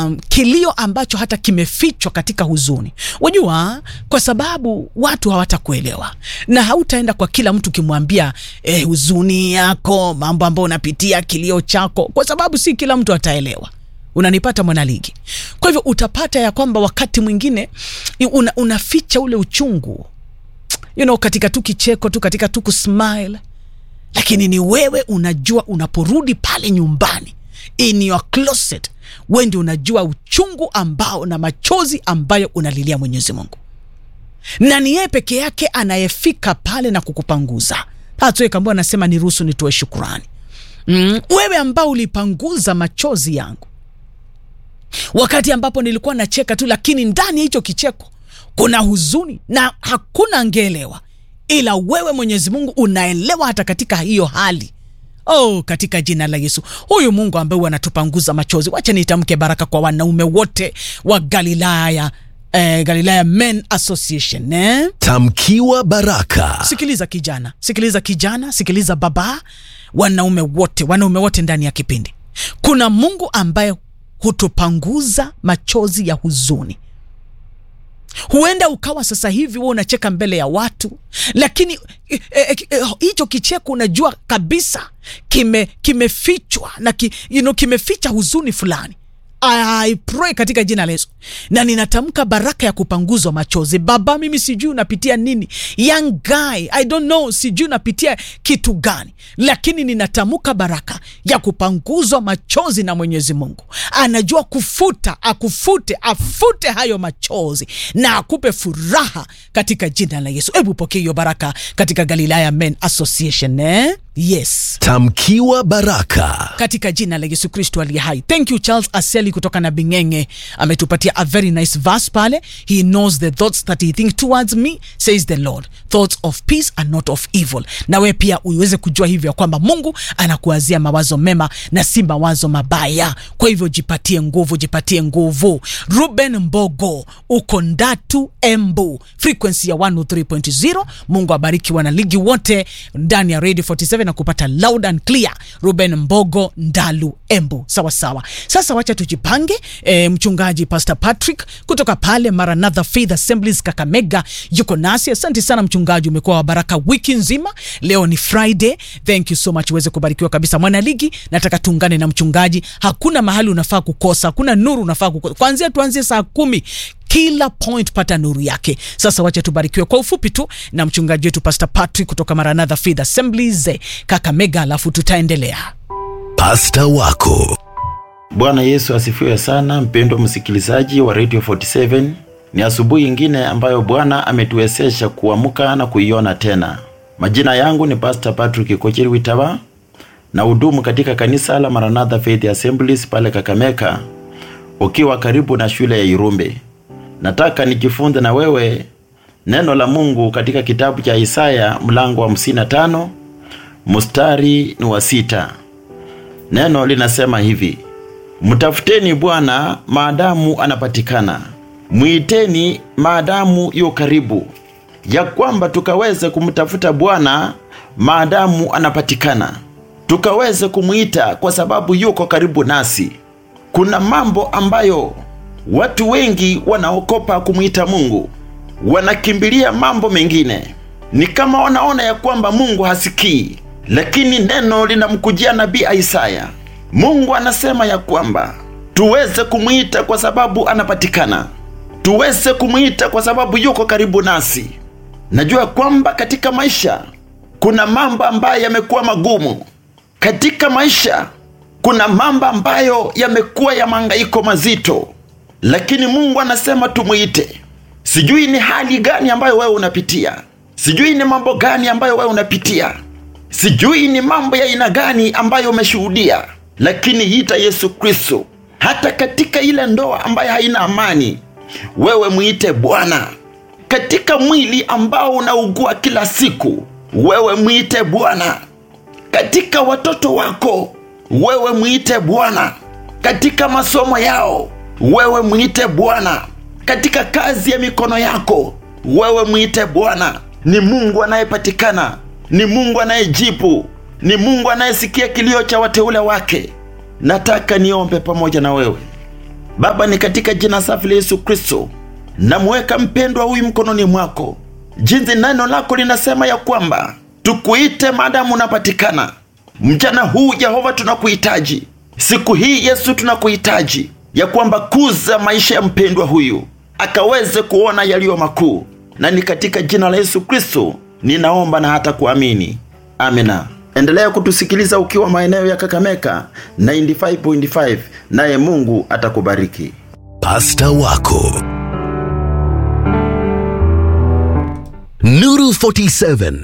um, kilio ambacho hata kimefichwa katika huzuni. Wajua, kwa sababu watu hawatakuelewa na hautaenda kwa kila mtu ukimwambia eh, huzuni yako, mambo ambayo unapitia, kilio chako, kwa sababu si kila mtu ataelewa. Unanipata mwanaligi? Kwa hivyo utapata ya kwamba wakati mwingine una, unaficha ule uchungu you know, katika tu kicheko tu, katika tu kusmile, lakini ni wewe unajua, unaporudi pale nyumbani in your closet, wewe ndio unajua uchungu ambao na machozi ambayo unalilia Mwenyezi Mungu, na ni yeye peke yake anayefika pale na kukupanguza. Hatuekambua anasema niruhusu nitoe shukurani. Mm, wewe ambao ulipanguza machozi yangu wakati ambapo nilikuwa nacheka tu, lakini ndani ya hicho kicheko kuna huzuni na hakuna angeelewa, ila wewe Mwenyezi Mungu unaelewa hata katika hiyo hali. Oh, katika jina la Yesu, huyu Mungu ambaye anatupanguza machozi, wacha nitamke baraka kwa wanaume wote wa Galilaya, eh, Galilaya Men Association eh? Tamkiwa baraka. Sikiliza kijana, sikiliza kijana, sikiliza baba, wanaume wote, wanaume wote ndani ya kipindi, kuna Mungu ambaye hutupanguza machozi ya huzuni. Huenda ukawa sasa hivi wewe unacheka mbele ya watu, lakini hicho eh, eh, eh, kicheko unajua kabisa kime kimefichwa na ki, you know, kimeficha huzuni fulani. I pray katika jina la Yesu na ninatamka baraka ya kupanguzwa machozi. Baba, mimi sijui unapitia nini, young guy, I don't know, sijui unapitia kitu gani, lakini ninatamka baraka ya kupanguzwa machozi na Mwenyezi Mungu. Anajua kufuta, akufute, afute hayo machozi na akupe furaha katika jina la Yesu. Hebu pokea hiyo baraka katika Galilaya Men Association eh? Yes, Tamkiwa baraka. katika jina la Yesu Kristo aliye hai. Thank you Charles Aseli kutoka na Bingenge ametupatia a very nice verse pale. He knows the thoughts that he think towards me says the Lord, thoughts of peace and not of evil. Na we pia uweze kujua hivyo ya kwamba Mungu anakuwazia mawazo mema na si mawazo mabaya. Kwa hivyo jipatie nguvu, jipatie nguvu. Ruben Mbogo uko Ndatu Embu, frequency ya 103.0. Mungu abariki wanaligi wote ndani ya Radio 47 na kupata loud and clear. Ruben Mbogo Ndalu Embu, sawa sawa. Sasa wacha tujipange. E, mchungaji Pastor Patrick kutoka pale Maranatha Faith Assemblies Kakamega yuko nasi. Asante sana mchungaji, umekuwa wa baraka wiki nzima. Leo ni Friday, thank you so much, uweze kubarikiwa kabisa. Mwanaligi, nataka tuungane na mchungaji. Hakuna mahali unafaa kukosa, hakuna nuru unafaa kukosa. Kwanzia tuanzie saa kumi kila point pata nuru yake. Sasa wacha tubarikiwe kwa ufupi tu na mchungaji wetu Pastor Patrick kutoka Maranatha Faith Assemblies Kakamega, alafu tutaendelea. Pasta wako. Bwana Yesu asifiwe sana, mpendwa msikilizaji wa Radio 47. Ni asubuhi ingine ambayo Bwana ametuwezesha kuamka na kuiona tena. Majina yangu ni Pastor Patrick Kochiri Witawa na hudumu katika kanisa la Maranatha Faith Assemblies pale Kakamega, ukiwa karibu na shule ya Irumbe. Nataka nijifunze na wewe neno la Mungu katika kitabu cha Isaya mlango wa 55 mstari ni wa sita. Neno linasema hivi: Mtafuteni Bwana maadamu anapatikana, mwiteni maadamu yu karibu, ya kwamba tukaweze kumtafuta Bwana maadamu anapatikana, tukaweze kumwita kwa sababu yuko karibu nasi. Kuna mambo ambayo watu wengi wanaokopa kumwita Mungu, wanakimbilia mambo mengine, ni kama wanaona ya kwamba Mungu hasikii, lakini neno linamkujia nabii Isaya. Mungu anasema ya kwamba tuweze kumwita kwa sababu anapatikana, tuweze kumwita kwa sababu yuko karibu nasi. Najua kwamba katika maisha kuna mambo ambayo yamekuwa magumu, katika maisha kuna mambo ambayo yamekuwa ya mangaiko mazito, lakini Mungu anasema tumwite. Sijui ni hali gani ambayo wewe unapitia, sijui ni mambo gani ambayo wewe unapitia, sijui ni mambo ya aina gani ambayo umeshuhudia, lakini ita Yesu Kristo. Hata katika ile ndoa ambayo haina amani, wewe mwite Bwana. Katika mwili ambao unaugua kila siku, wewe mwite Bwana. Katika watoto wako, wewe mwite Bwana. Katika masomo yao, wewe mwite Bwana. Katika kazi ya mikono yako, wewe mwite Bwana. Ni Mungu anayepatikana, ni Mungu anayejibu, ni Mungu anayesikia kilio cha wateule wake. Nataka niombe pamoja na wewe. Baba, ni katika jina safi la Yesu Kristo namweka mpendwa huyu mkononi mwako, jinsi neno lako linasema ya kwamba tukuite maadamu unapatikana. Mchana huu Jehova, tunakuhitaji siku hii Yesu, tunakuhitaji ya kwamba kuza maisha ya mpendwa huyu akaweze kuona yaliyo makuu, na ni katika jina la Yesu Kristo ninaomba na hata kuamini, amina. Endelea kutusikiliza ukiwa maeneo ya Kakameka 95.5, naye Mungu atakubariki. Pasta wako Nuru 47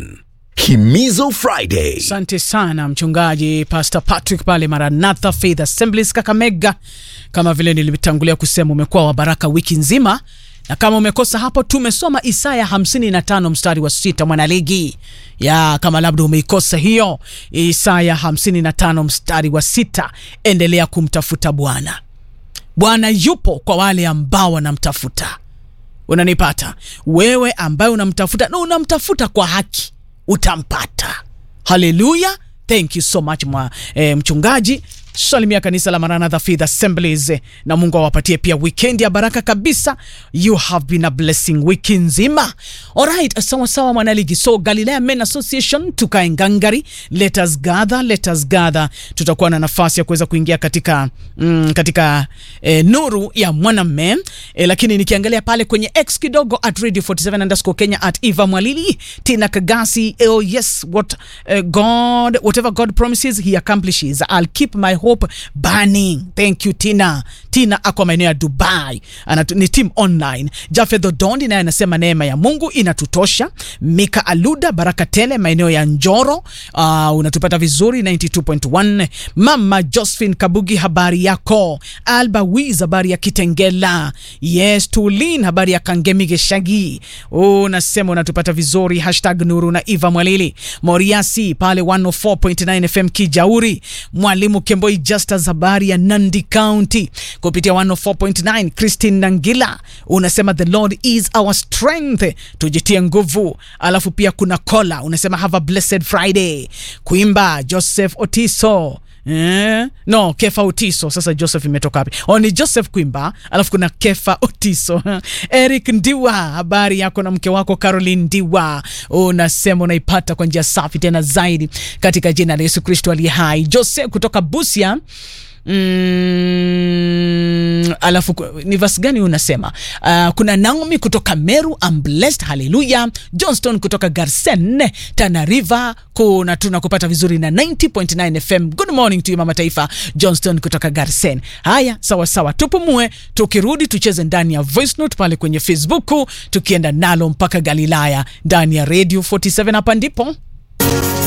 Himizo Friday. Asante sana mchungaji Pastor Patrick pale Maranatha Faith Assemblies Kakamega. Kama vile nilitangulia kusema, umekuwa wa baraka wiki nzima, na kama umekosa hapo, tumesoma Isaya 55 mstari wa sita mwanaligi ya kama labda umeikosa hiyo Isaya 55 mstari wa sita endelea kumtafuta Bwana. Bwana yupo kwa wale ambao wanamtafuta. Unanipata wewe ambaye unamtafuta na unamtafuta kwa haki, utampata. Haleluya, thank you so much mwa, eh, mchungaji salimia kanisa la Maranatha Faith Assemblies na Mungu awapatie pia weekend ya baraka kabisa. You have been a blessing wiki nzima. Alright, sawa sawa mwanaligi. So Galilea Men Association tukae ngangari, let us gather, let us gather. Tutakuwa na nafasi ya kuweza kuingia katika mm, katika eh, nuru ya mwanamme eh, lakini nikiangalia pale kwenye X kidogo at radio 47 underscore Kenya at Eva Mwalili Tina Kagasi. Oh yes, what uh, God whatever God promises he accomplishes. I'll keep my hope burning. Thank you Tina. Tina ako maeneo ya Dubai. Anatu, ni team online. Jafeth Odondi naye anasema neema ya Mungu inatutosha. Mika Aluda baraka tele maeneo ya Njoro. Uh, unatupata vizuri 92.1. Mama Josephine Kabugi habari yako. Alba Wiz habari ya Kitengela. Yes, Tulin habari ya Kangemige Shagi. Unasema unatupata vizuri hashtag Nuru na Eva Mwalili. Moriasi pale 104.9 FM Kijauri. Mwalimu Kemboi Justus habari ya Nandi County kupitia 104.9. Christine Nangila unasema the Lord is our strength, tujitie nguvu. Alafu pia kuna Kola unasema have a blessed Friday. Kuimba Joseph Otiso Eh, no Kefa Otiso. Sasa Joseph imetoka wapi? Oh, ni Joseph Kwimba, alafu kuna Kefa Otiso. Eric Ndiwa, habari yako na mke wako Caroline Ndiwa, unasema unaipata kwa njia safi tena zaidi katika jina la Yesu Kristo aliye hai. Jose kutoka Busia Mm, alafu ni verse gani unasema? Uh, kuna Naomi kutoka Meru, I'm blessed, haleluya. Johnston kutoka Garsen, Tana River, kuna tunakupata vizuri na 90.9 FM. Good morning to you mama taifa, Johnston kutoka Garsen. Haya, sawa sawa, tupumue, tukirudi tucheze ndani ya voice note pale kwenye Facebook, tukienda nalo mpaka Galilaya ndani ya Radio 47 hapa ndipo